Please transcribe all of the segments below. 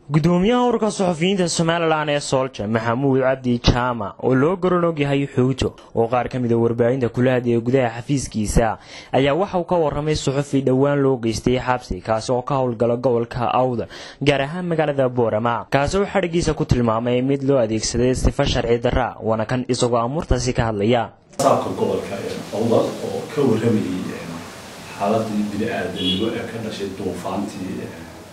gudoomiyaha ururka suxufiyiinta somalilan ee soolja maxamuud cabdi jaamac oo loo garan yahay xuuto oo qaar ka mida warbaahinta kula hadlaya gudaha xafiiskiisa ayaa waxa uu ka waramay suxufi dhowaan loo geystay xabsi kaasi oo ka howlgala gobolka awda gaar ahaan magaalada boorama kaasi oo xadhigiisa ku tilmaamay mid loo adeegsaday sifa sharci darra waana kan isagoo amuurtaasi ka hadlaya saabka gobolka awda oo ka waramayay xaaladii bini-aadanimo ee ka dhashay duufaantii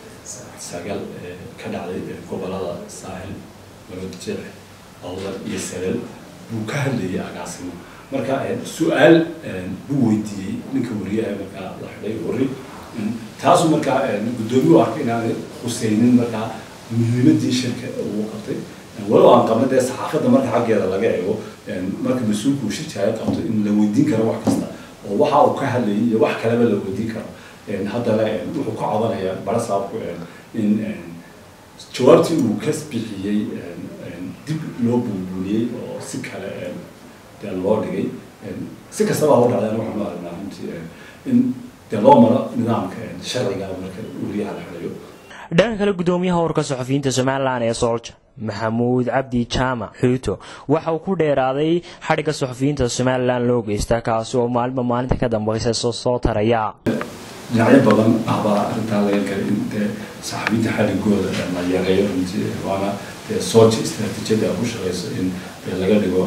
sagal ka dhacday gobolada saaxil marojeex awda iyo salel buu ka hadlayay agaasimo marka su-aal buu weydiiyey ninka wariyaha markaa la xidhay wari taasu markaa guddoomiyu arka inaanay khuseynin markaa muhiimadii shirka uu qabtay walow aan qabna dee saxaafadda marka xaggeeda laga eego marka mas-uulku uu shirjaayo qabto in la weydiin karo wax kasta oo waxa uu ka hadlayay iyo wax kaleba la weydiin karo haddana wuxuu ka codanayaa barasaabku in jawaabtii uu ka bixiyey dib loo buulbuuliyey oo si kale dee loo dhigay si kastaba hau dhacdeen waxaanu aragnaa runtii in dee loo maro nidaamka sharciga marka wariyaha la xidhayo dhanka kale gudoomiyaha ururka suxufiyiinta somalilan ee soolja maxamuud cabdi jaamac xuuto waxa uu ku dheeraaday xadhigga suxufiyiinta somalilan loo geysta kaasi oo maalinba maalinta ka dambeysa soo taraya dhinacyo badan ahbaa arrintaa laga galay in dee saxaabiyinta xadhigooda la yareeyo runtii waana dee soolja istaraatiijiyada ku shaqeyso in laga dhigo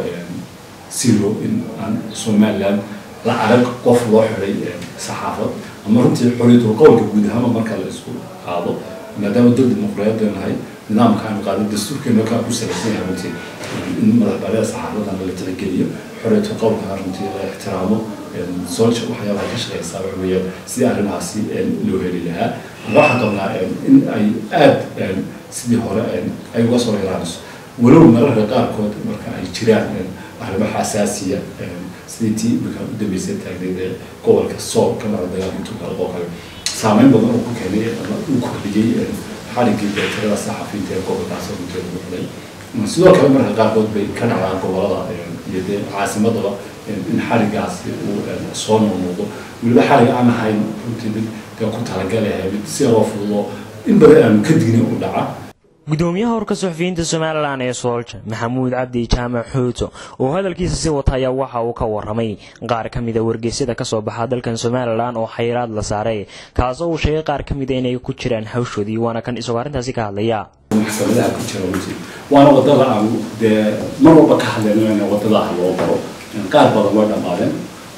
zero in aan somaliland la arag qof loo xidhay saxaafad ama runtii xoriyadul qowlka guud ahaanba marka la isku qaado maadaama dad dimuqraadiyadda nahay nidaamka aan qaadan dastuurkeena kaa ku salaysan yahay runtii in madaxbanida saxaafadana la tixgeliyo xoriyadul qowlka runtii la ixtiraamo soolja waxyaabaha ka shaqeysaa waxa weeye sidii arrimahaasi loo heli lahaa waxaan qabnaa in ay aada sidii hore ay uga soo ilaaliso walow mararka qaarkood marka ay jiraan arrimo xasaasiya sidii tii imika u dambeysay taagneyd ee gobolka sool ka mara dagaalka intuu kale oo kale saameyn badan oo ku keenay ama uu kordhiyey xaligii tirada saxafiyiinta ee gobolkaas runteeda ku xidhay sidoo kale marka qaarkood bay ka dhacdaan gobolada iyo dee caasimadaba in xaligaasi uu soo noqnoqdo weliba xalig aan ahayn runtii mid dee ku talagalahay mid si loo fududo in badan aanu ka dignin u dhaca gudoomiyaha urka suxufiyiinta somalilan ee soolja maxamuud cabdi jaamac xuuto oo hadalkiisa sii wata ayaa waxa uu ka waramay qaar ka mida wargeysyada kasoo baxa dalkan somalilan oo xayiraad la saaray kaasoo uu sheegay qaar ka mida inay ku jiraan hawshoodii waana kan isagoo arrintaasi ka hadlaya maxkamadaha ku jira runtii waana wadada aan dee mar walba ka hadlayno in wadadaha loo baro qaar badan way dhammaadeen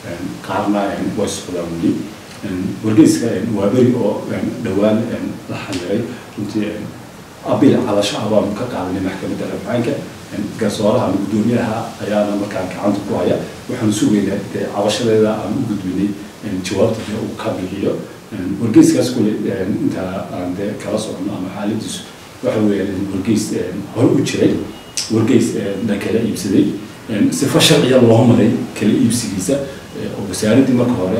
qaarna way socdaan weli wargeyska waa beri oo dhowaan la xamiray runtii abil calasho ah baanu ka qaadanay maxkamadda rafcaanka garsooraha ama guddoomiyaha ayaana markaa gacanta ku haya waxaanu sugaynaa dee cabashadeeda aan u gudbinay jawaabta dee uu ka bixiyo wargeyskaas kule inta aan dee kala socono ama xaaladiisu waxa weeyaan wargeys hore u jiray wargeys la kala iibsaday sifa sharciya loo maray kala iibsigiisa oo wasaaraddii marka hore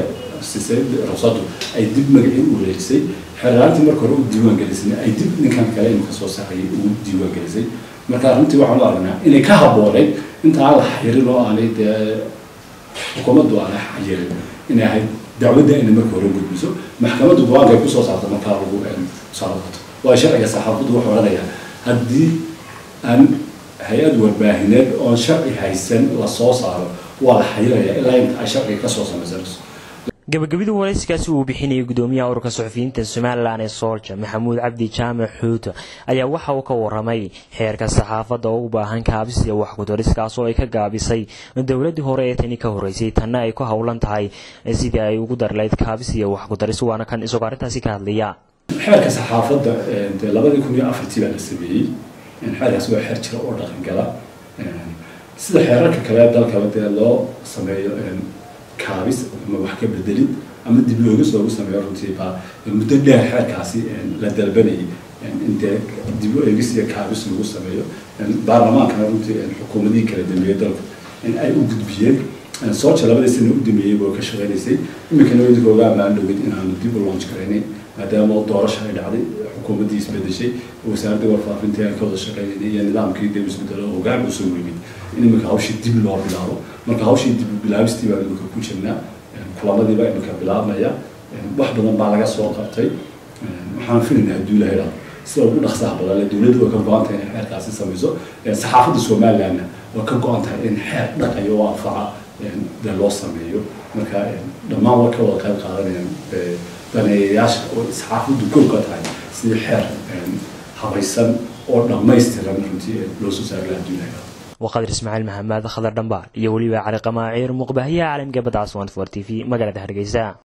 rusadu ay dib magacii u wareejisay xeeraantii marka hore u diiwaan gelisay ay dib ninkan kale imika soo saarayay ugu diiwaan gelisay marka runtii waxaan u aragnaa inay ka habooneyd inta aan la xayirin oo aanay dee xukuumaddu aanay xayirin inay ahayd dacwadda inay marka hore gudbiso maxkamaddu go-aankay kusoo saarta markaa lagu soo noqoto waa sharciga saxaafaddu wuxuu odhanayaa haddii aan hay-ad warbaahineed oon sharci haysan la soo saaro waa la xayirayaa ilaa inta ay sharciga kasoo samaysanayso gabagabadii warayskaasi uu bixinayay gudoomiyaha ururka suxufiyiinta somalilan ee soolja maxamuud cabdi jaamac xuuto ayaa waxa uu ka waramay xeerka saxaafadda oo u baahan kaabis iyo wax kudaris kaasoo ay ka gaabisay dowladii hore ee tani ka horeysay tanna ay ku howlan tahay sidii ay ugu darlayd kaabis iyo wax kudaris waana kan isagoo arrintaasi ka hadlaya xeerka saxaafadda dee labadii kun iyo afartii baa la sameeyey xeerkaas waa xeer jira oo dhaqan gala sida xeerarka kale dalkaba dee loo sameeyo kaabis ama wax ka bedelid ama dib loogis loogu sameeyo runtii baa muddo dheer xeerkaasi la dalbanayay in dee dib u eegis iyo kaabis lagu sameeyo baarlamaankana runtii xukuumadihii kala dambeeyey dalku in ay u gudbiyeen soolja labadii sana u dameeyey boo ka shaqeynaysay iminkana idinka ogaama aan dhowid inaanu dib u launch garaynayn maadaama doorasha ay dhacday xukuumaddii isbedeshay wasaaradda warfaafinta aan ka wada shaqeynayay iyo nidaamkii dib isbedelo hogaan uu soo yimid in iminka hawshii dib loo bilaabo marka hawshii dib bilaabistii baa iminka ku jirnaa kulamadii baa iminka bilaabmaya wax badan baa laga soo qabtay waxaan filaynaa hadduu ilahay dhado sida ugu dhaqsaha badan le dowladdu way ka go-an tahay inay xeerkaasi samayso saxaafadda somalilandna way ka go-an tahay in xeer dhaqayo oo anfaca dee loo sameeyo marka dhammaan way ka wada qayb qaadanayaan daneeyayaasha oo saxaafaddu kow ka tahay sidii xeer habaysan oo dhammaystiran runtii loo soo saari lahaa dunyaga وقدر اسماعيل محمد خضر دنبار iyo weliba cali qamaaciir muqbahiyaha caalamka badda aswan for t v magaalada hargeysa